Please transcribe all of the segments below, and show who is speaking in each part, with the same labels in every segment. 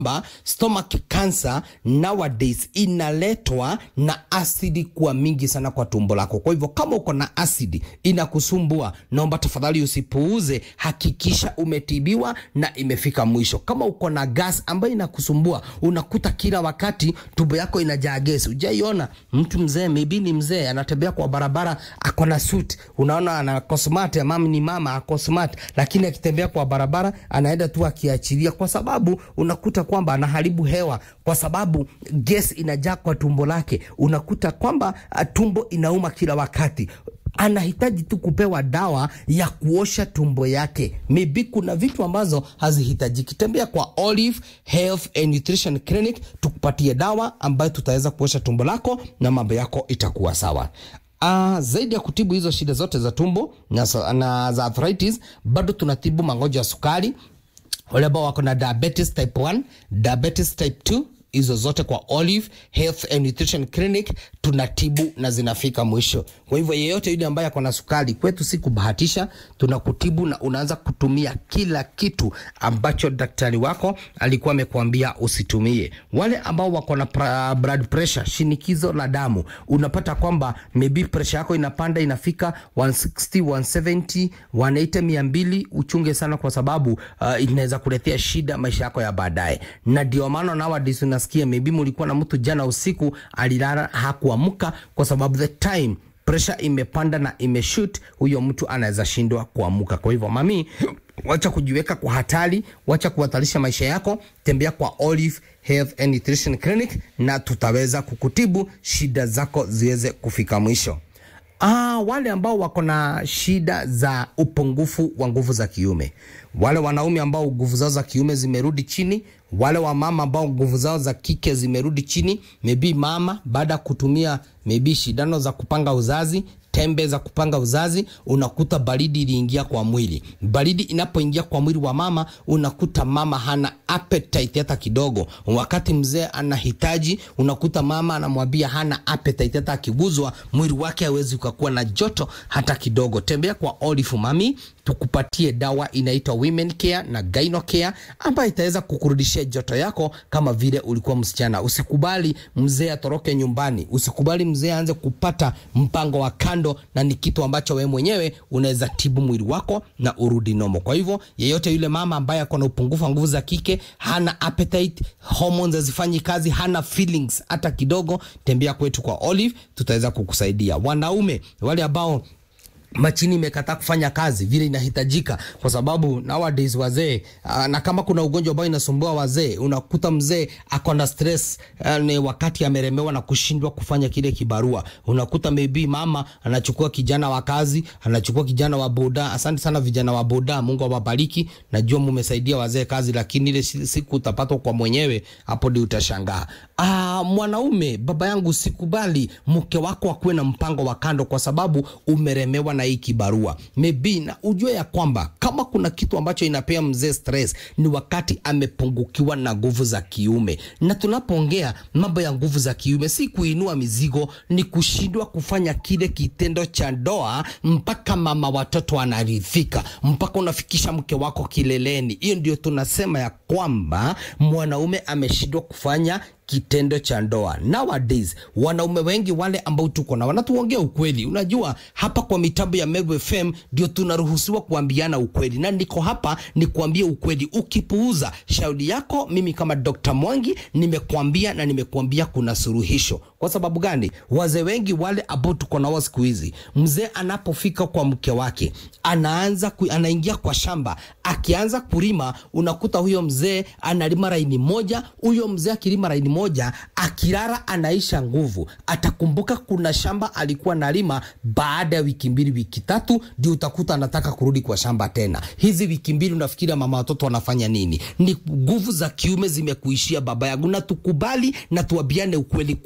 Speaker 1: kwamba stomach cancer nowadays inaletwa na asidi kuwa mingi sana kwa tumbo lako. Kwa hivyo kama uko na asidi inakusumbua, naomba tafadhali usipuuze, hakikisha umetibiwa na imefika mwisho. Kama uko na gas ambayo inakusumbua, unakuta kila wakati tumbo yako inajaa gesi. Ujaiona mtu mzee, maybe ni mzee anatembea kwa barabara, ako na suit, unaona ana smart, mama ni mama ako smart, lakini akitembea kwa barabara anaenda tu akiachilia, kwa sababu unakuta kwamba anaharibu hewa, kwa sababu gesi inajaa kwa tumbo lake. Unakuta kwamba uh, tumbo inauma kila wakati anahitaji tu kupewa dawa ya kuosha tumbo yake. Maybe kuna vitu ambazo hazihitajiki. Tembea kwa Olive Health and Nutrition Clinic tukupatie dawa ambayo tutaweza kuosha tumbo lako na mambo yako itakuwa sawa. Uh, zaidi ya kutibu hizo shida zote za tumbo na, na za arthritis, bado tunatibu magonjwa ya sukari, wale ambao wako na diabetes type 1, diabetes type 2 hizo zote kwa Olive Health and Nutrition Clinic tunatibu na zinafika mwisho. Kwa hivyo yeyote yule ambaye ako na sukari, kwetu si kubahatisha, tunakutibu na unaanza kutumia kila kitu ambacho daktari wako alikuwa amekuambia usitumie. Wale ambao wako na pra, blood pressure, shinikizo la damu, unapata kwamba maybe pressure yako inapanda inafika 160, 170, 180, 200, uchunge sana kwa sababu uh, inaweza kuletea shida maisha yako ya baadaye, na ndio maana nowadays unasikia maybe mulikuwa na mtu jana usiku alilala hakuamka kwa sababu the time pressure imepanda na imeshoot, huyo mtu anaweza shindwa kuamka. Kwa hivyo mami, wacha kujiweka kwa hatari, wacha kuhatarisha maisha yako, tembea kwa Olive Health and Nutrition Clinic na tutaweza kukutibu shida zako ziweze kufika mwisho. Ah, wale ambao wako na shida za upungufu wa nguvu za kiume, wale wanaume ambao nguvu zao za kiume zimerudi chini, wale wamama ambao nguvu zao za kike zimerudi chini, maybe mama baada ya kutumia maybe shindano za kupanga uzazi tembe za kupanga uzazi, unakuta baridi iliingia kwa mwili. Baridi inapoingia kwa mwili wa mama, unakuta mama hana appetite hata kidogo. Wakati mzee anahitaji, unakuta mama anamwambia hana appetite, hata akiguzwa mwili wake hawezi ukakuwa na joto hata kidogo. Tembea kwa Olive Mami tukupatie dawa inaitwa Women Care na Gyno Care ambayo itaweza kukurudishia joto yako kama vile ulikuwa msichana. Usikubali mzee atoroke nyumbani, usikubali mzee aanze kupata mpango wa kando, na ni kitu ambacho wewe mwenyewe unaweza tibu mwili wako na urudi nomo. Kwa hivyo yeyote yule mama ambaye ako na upungufu wa nguvu za kike, hana appetite, hormones hazifanyi kazi, hana feelings hata kidogo, tembea kwetu kwa Olive, tutaweza kukusaidia. Wanaume wale ambao machini imekataa kufanya kazi vile inahitajika, kwa sababu nowadays wazee uh, na kama kuna ugonjwa ambao inasumbua wazee, unakuta mzee ako na stress uh, ni wakati ameremewa na kushindwa kufanya kile kibarua. Unakuta maybe mama anachukua kijana wa kazi, anachukua kijana wa boda. Asante sana vijana wa boda, Mungu awabariki. Najua mumesaidia wazee kazi, lakini ile siku utapatwa kwa mwenyewe, hapo ndio utashangaa. Ah, mwanaume baba yangu, sikubali mke wako akuwe na mpango wa kando, kwa sababu umeremewa na hii kibarua maybe, na ujue ya kwamba kama kuna kitu ambacho inapea mzee stress ni wakati amepungukiwa na nguvu za kiume. Na tunapoongea mambo ya nguvu za kiume, si kuinua mizigo, ni kushindwa kufanya kile kitendo cha ndoa mpaka mama watoto anaridhika, mpaka unafikisha mke wako kileleni. Hiyo ndio tunasema ya kwamba mwanaume ameshindwa kufanya kitendo cha ndoa. Nowadays wanaume wengi wale ambao tuko na wanatuongea ukweli. Unajua, hapa kwa mitambo ya Meru FM ndio tunaruhusiwa kuambiana ukweli, na niko hapa ni kuambia ukweli. Ukipuuza shauri yako, mimi kama Dr. Mwangi nimekuambia na nimekuambia kuna suluhisho. Kwa sababu gani? Wazee wengi wale ambao tuko nao siku hizi, mzee anapofika kwa mke wake anaanza ku, anaingia kwa shamba, akianza kulima, unakuta huyo mzee analima laini moja, huyo mzee akilima laini moja akilala anaisha nguvu. Atakumbuka kuna shamba alikuwa nalima, baada ya wiki mbili wiki tatu ndio utakuta anataka kurudi kwa shamba tena. Hizi wiki mbili unafikiria mama watoto wanafanya nini? Ni nguvu za kiume zimekuishia baba yangu, na tukubali na tuambiane ukweli, kuja tu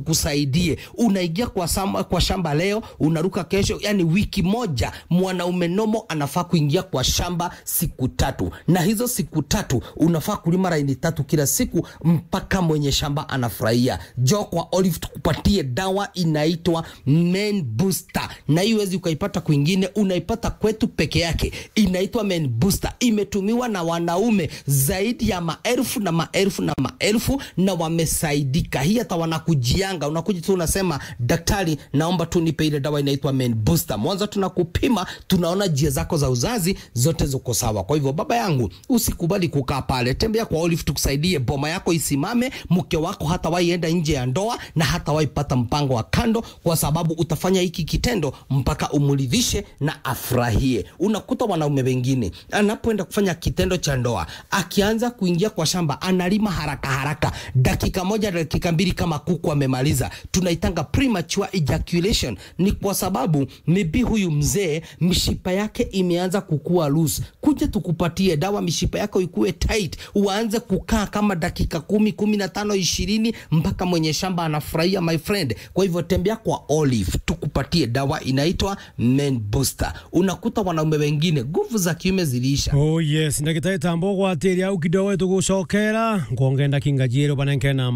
Speaker 1: tukusaidie. Unaingia kwa, sama, kwa shamba leo unaruka kesho, yani wiki moja. Mwanaume nomo anafaa kuingia kwa shamba siku tatu, na hizo siku tatu unafaa kulima laini tatu kila siku mpaka mwenye shamba anafurahia. Jo kwa Olive tukupatie dawa inaitwa Men Booster, na hii huwezi ukaipata kwingine, unaipata kwetu peke yake. Inaitwa Men Booster, imetumiwa na wanaume zaidi ya maelfu na maelfu na maelfu, na wamesaidika. Hii hata wanakujianga, unakuja tu unasema, daktari, naomba tu nipe ile dawa inaitwa Men Booster. Mwanzo tunakupima, tunaona njia zako za uzazi zote ziko sawa. Kwa hivyo baba yangu, usikubali kukaa pale, tembea kwa Olive tukusaidie, boma yako isimame, mke wako hata waienda nje ya ndoa na hata waipata mpango wa kando, kwa sababu utafanya hiki kitendo mpaka umridhishe na afurahie. Unakuta wanaume wengine anapoenda kufanya kitendo cha ndoa, akianza kuingia kwa shamba analima haraka haraka, dakika moja dakika mbili kama kuku amemaliza. Tunaitanga premature ejaculation. Ni kwa sababu maybe huyu mzee mishipa yake imeanza kukua loose. Kuja tukupatie dawa, mishipa yako ikuwe tight, uanze kukaa kama dakika kumi, kumi na tano, ishirini mpaka mwenye shamba anafurahia, my friend. Kwa hivyo tembea kwa Olive tukupatie dawa inaitwa Men Booster. Unakuta wanaume wengine nguvu za kiume ziliisha.
Speaker 2: oh yes ndagitari tambo gwatiria au kidogo tugucokera ngongenda kingajiero banenkena